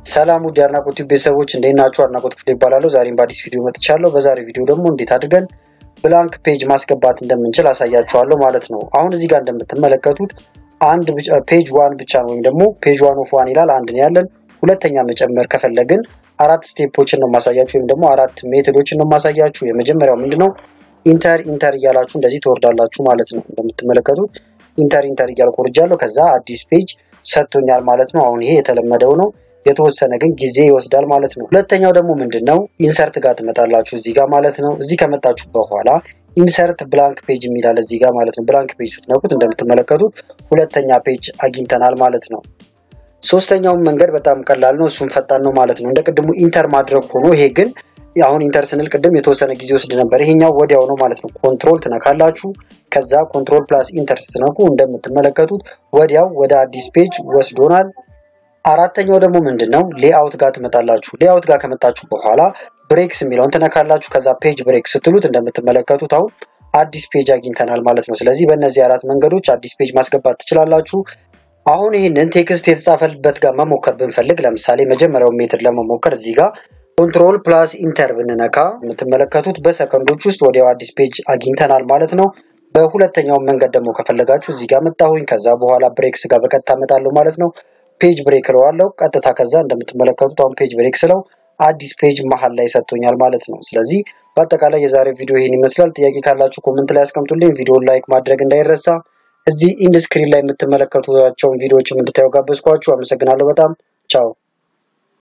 ሰላም ውድ የአድናቆት ቲዩብ ቤተሰቦች እንዴት ናችሁ? አድናቆት ክፍሌ ይባላለሁ። ዛሬም በአዲስ ቪዲዮ መጥቻለሁ። በዛሬ ቪዲዮ ደግሞ እንዴት አድርገን ብላንክ ፔጅ ማስገባት እንደምንችል አሳያችኋለሁ ማለት ነው። አሁን እዚህ ጋር እንደምትመለከቱት አንድ ፔጅ ዋን ብቻ ነው ወይም ደግሞ ፔጅ ዋን ኦፍ ዋን ይላል። አንድ ነው ያለን። ሁለተኛ መጨመር ከፈለግን አራት ስቴፖችን ነው ማሳያችሁ ወይም ደግሞ አራት ሜቶዶችን ነው ማሳያችሁ። የመጀመሪያው ምንድነው ኢንተር ኢንተር እያላችሁ እንደዚህ ትወርዳላችሁ ማለት ነው። እንደምትመለከቱት ኢንተር ኢንተር እያልኩ ወርጃለሁ። ከዛ አዲስ ፔጅ ሰጥቶኛል ማለት ነው። አሁን ይሄ የተለመደው ነው። የተወሰነ ግን ጊዜ ይወስዳል ማለት ነው። ሁለተኛው ደግሞ ምንድን ነው ኢንሰርት ጋር ትመጣላችሁ እዚህ ጋር ማለት ነው። እዚህ ከመጣችሁ በኋላ ኢንሰርት ብላንክ ፔጅ የሚላል እዚህ ጋር ማለት ነው። ብላንክ ፔጅ ስትነኩት እንደምትመለከቱት ሁለተኛ ፔጅ አግኝተናል ማለት ነው። ሶስተኛውን መንገድ በጣም ቀላል ነው፣ እሱም ፈጣን ነው ማለት ነው። እንደ ቅድሙ ኢንተር ማድረግ ሆኖ ይሄ ግን አሁን ኢንተር ስንል ቅድም የተወሰነ ጊዜ ወስድ ነበር። ይሄኛው ወዲያው ነው ማለት ነው። ኮንትሮል ትነካላችሁ። ከዛ ኮንትሮል ፕላስ ኢንተር ስትነኩ እንደምትመለከቱት ወዲያው ወደ አዲስ ፔጅ ወስዶናል። አራተኛው ደግሞ ምንድን ነው ሌአውት ጋር ትመጣላችሁ። ሌአውት ጋር ከመጣችሁ በኋላ ብሬክስ የሚለውን ትነካላችሁ። ከዛ ፔጅ ብሬክ ስትሉት እንደምትመለከቱት አሁን አዲስ ፔጅ አግኝተናል ማለት ነው። ስለዚህ በእነዚህ አራት መንገዶች አዲስ ፔጅ ማስገባት ትችላላችሁ። አሁን ይህንን ቴክስት የተጻፈበት ጋር መሞከር ብንፈልግ ለምሳሌ መጀመሪያውን ሜትድ ለመሞከር እዚህ ጋር ኮንትሮል ፕላስ ኢንተር ብንነካ የምትመለከቱት በሰከንዶች ውስጥ ወዲያው አዲስ ፔጅ አግኝተናል ማለት ነው። በሁለተኛው መንገድ ደግሞ ከፈለጋችሁ እዚህ ጋር መጣሁኝ። ከዛ በኋላ ብሬክስ ጋር በቀጥታ እመጣለሁ ማለት ነው። ፔጅ ብሬክ እለዋለሁ ቀጥታ። ከዛ እንደምትመለከቱት አሁን ፔጅ ብሬክ ስለው አዲስ ፔጅ መሀል ላይ ሰጥቶኛል ማለት ነው። ስለዚህ በአጠቃላይ የዛሬው ቪዲዮ ይህን ይመስላል። ጥያቄ ካላችሁ ኮመንት ላይ ያስቀምጡልኝ። ቪዲዮን ላይክ ማድረግ እንዳይረሳ። እዚህ ኢንድ ስክሪን ላይ የምትመለከቷቸውን ቪዲዮዎችም እንድታዩ ጋበዝኳችሁ። አመሰግናለሁ በጣም ቻው።